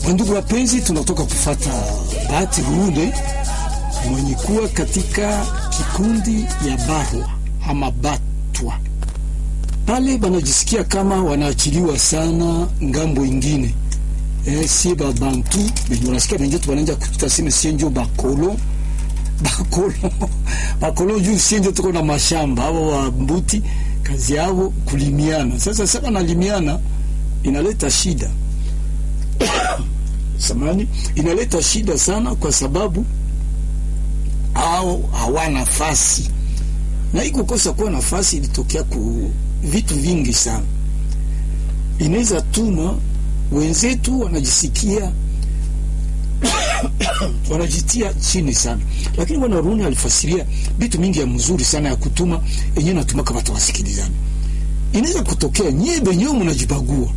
Wandugu wapenzi, tunatoka kufata Bahati Rude mwenye kuwa katika kikundi ya Barwa ama Batwa pale, banajisikia kama wanaachiliwa sana ngambo ingine. Eh, sie babantu benye unasikia benjetu bananja kututaseme sienjo bakolo bakolo bakolo juu sienjo tuko na mashamba abo wa mbuti kazi yao kulimiana. Sasa sasa nalimiana inaleta shida samani inaleta shida sana, kwa sababu au hawana nafasi, na hii kukosa kuwa nafasi ilitokea ku vitu vingi sana. Inaweza tuma wenzetu wanajisikia wanajitia chini sana, lakini bwana Runi alifasiria vitu mingi ya mzuri sana ya kutuma yenyewe natuma kama tawasikilizana. Inaweza kutokea nyie benyewe mnajibagua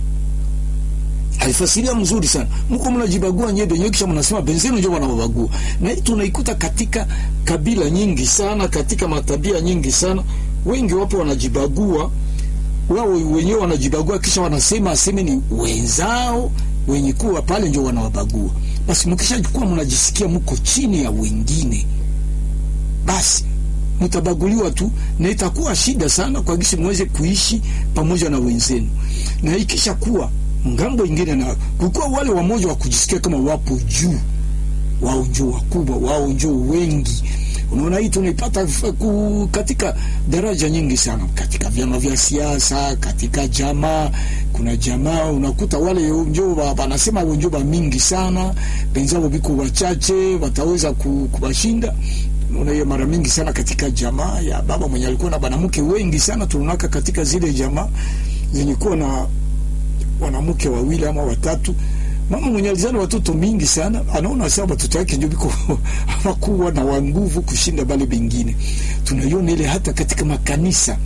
alifasiria mzuri sana, mko mnajibagua nyie benyewe, kisha mnasema benzenu ndio wanawabagua. Na hii tunaikuta katika kabila nyingi sana, katika matabia nyingi sana. Wengi wapo wanajibagua wao wenyewe, wanajibagua kisha wanasema aseme ni wenzao wenye kuwa pale ndio wanawabagua. Basi mkishakuwa mnajisikia mko chini ya wengine, basi mtabaguliwa tu, na itakuwa shida sana kwa gisi mweze kuishi pamoja na wenzenu, na ikisha kuwa ngambo ingine na kukuwa wale wamoja wa kujisikia kama wapo juu, wao ndio wakubwa, wao ndio wengi. Unaona, hii tunaipata katika daraja nyingi sana, katika vyama vya siasa, katika jamaa. Kuna jamaa unakuta wale ndio wanasema ndio ba mingi sana, penzao biko wachache wataweza kubashinda. Unaona hiyo mara mingi sana katika jamaa ya baba mwenye alikuwa na banamke wengi sana, tunaka katika zile jamaa zenye kuwa na wanamke wawili ama watatu. Mama mwenye alizana watoto mingi sana, anaona sawa watoto yake ndio biko hawakuwa na wa nguvu kushinda bale bengine. Tunaiona ile hata katika makanisa,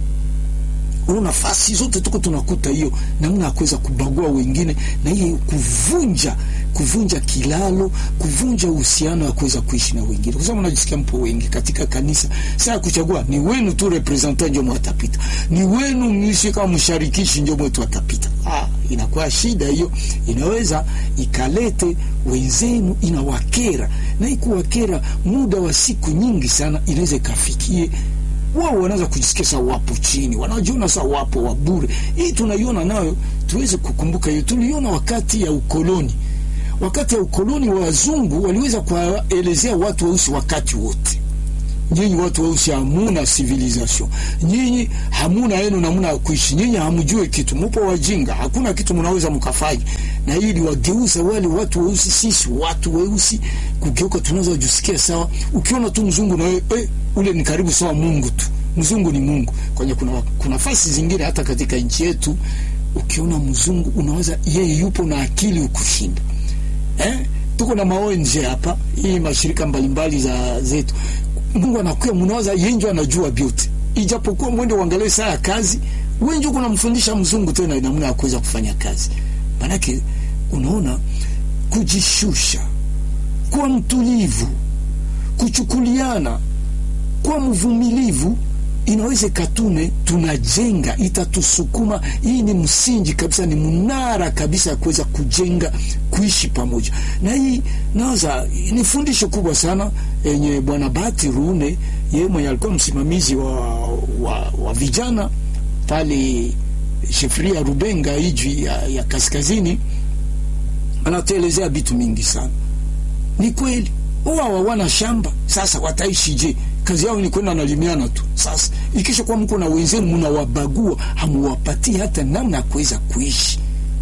una nafasi zote tuko tunakuta hiyo namna ya kuweza kubagua wengine, na hiyo kuvunja kuvunja kilalo, kuvunja uhusiano wa kuweza kuishi na wengine, kwa sababu unajisikia mpo wengi katika kanisa. Sasa kuchagua ni wenu tu, representant ndio mwatapita, ni wenu mnishi kama msharikishi ndio mwetu atapita. Ah, inakuwa shida hiyo, inaweza ikalete wenzenu, inawakera na ikuwakera muda wa siku nyingi sana, inaweza ikafikie wao wanaanza kujisikia saa wapo chini, wanajiona saa wapo wa bure. Hii tunaiona nayo, tuweze kukumbuka hiyo, tuliona wakati ya ukoloni wakati ya ukoloni wa wazungu waliweza kuwaelezea watu weusi wakati wote, nyinyi watu weusi hamuna civilization, nyinyi hamuna yenu namna ya kuishi, nyinyi hamjue kitu, mupo wajinga, hakuna kitu mnaweza mkafanya. Na hili wageuza wale watu weusi, sisi watu weusi kugeuka, tunaweza kujisikia sawa. Ukiona tu mzungu na wewe eh, ule ni karibu sawa Mungu tu, mzungu ni Mungu. Kwenye kuna kuna fasi zingine hata katika nchi yetu, ukiona mzungu unaweza yeye yupo na akili ukushinda Eh, tuko na maonje hapa, hii mashirika mbalimbali za zetu. Mungu anakuya, mnawaza yenjo anajua beauty, ijapokuwa mwende uangalie saa ya kazi, wenjo kuna mfundisha mzungu tena namna ya kuweza kufanya kazi. Manake unaona, kujishusha, kuwa mtulivu, kuchukuliana, kuwa mvumilivu inaweza katune tunajenga, itatusukuma. Hii ni msingi kabisa, ni mnara kabisa ya kuweza kujenga kuishi pamoja, na hii naweza ni fundisho kubwa sana yenye Bwana Bahati Rune, yeye mwenye alikuwa msimamizi wa, wa, wa vijana pale shefria Rubenga iji ya, ya kaskazini, anatuelezea vitu mingi sana. Ni kweli wao hawana shamba, sasa wataishije? Kazi yao ni kwenda nalimiana tu. Sasa ikisha kuwa mko na wenzenu mnawabagua, hamuwapatii hata namna ya kuweza kuishi.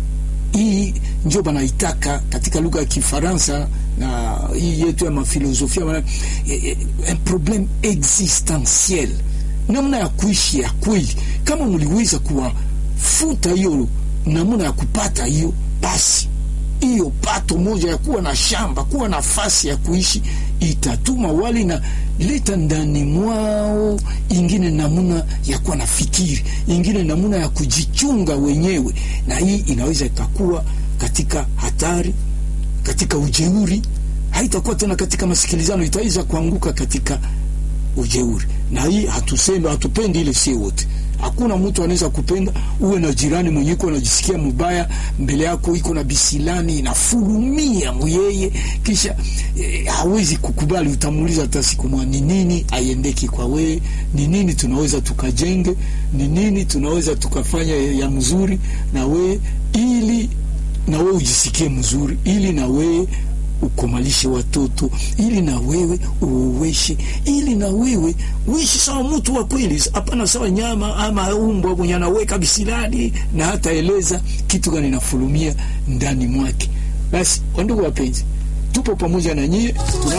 Hii ndio banaitaka katika lugha ya Kifaransa na hii yetu ya mafilosofia wana un problème existentiel, namna ya kuishi ya kweli. Kama mliweza kuwafuta hiyo namna ya kupata hiyo, basi hiyo pato moja ya kuwa na shamba, kuwa nafasi ya kuishi itatuma wali na leta ndani mwao ingine namuna ya kuwa na fikiri, ingine namuna ya kujichunga wenyewe, na hii inaweza ikakuwa katika hatari, katika ujeuri. Haitakuwa tena katika masikilizano, itaweza kuanguka katika ujeuri, na hii hatusemi, hatupendi ile, si wote Hakuna mtu anaweza kupenda uwe na jirani mwenye iko anajisikia mubaya mbele yako, iko na bisilani inafurumia muyeye, kisha eh, hawezi kukubali. Utamuuliza hata siku moja, ni nini aiendeki kwa wewe? Ni nini tunaweza tukajenge? Ni nini tunaweza tukafanya ya mzuri na wewe, ili na wewe ujisikie mzuri, ili na wewe ukomalishe watoto ili na wewe uoweshe, ili na wewe uishi sawa mtu wa kweli, hapana sawa nyama ama umbwa mwenye anaweka bisilani na hata eleza kitu gani nafurumia ndani mwake. Basi wandugu wapenzi, tupo pamoja na nyie tuna